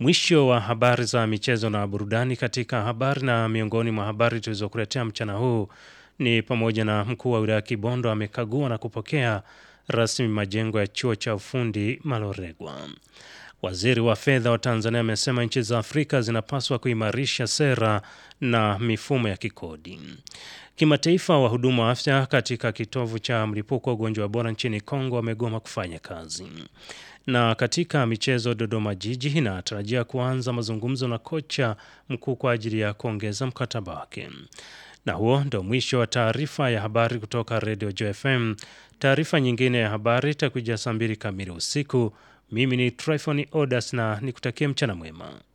Mwisho wa habari za michezo na burudani. Katika habari na miongoni mwa habari tulizokuletea mchana huu ni pamoja na mkuu wa wilaya Kibondo amekagua na kupokea rasmi majengo ya chuo cha ufundi Maloregwa. Waziri wa fedha wa Tanzania amesema nchi za Afrika zinapaswa kuimarisha sera na mifumo ya kikodi. Kimataifa, wahudumu wa afya katika kitovu cha mlipuko wa ugonjwa wa Ebola nchini Kongo wamegoma kufanya kazi. Na katika michezo, Dodoma Jiji inatarajia kuanza mazungumzo na kocha mkuu kwa ajili ya kuongeza mkataba wake. Na huo ndo mwisho wa taarifa ya habari kutoka Radio JFM. Taarifa nyingine ya habari itakuja saa mbili kamili usiku. Mimi ni Tryphon Odas na nikutakie mchana mwema.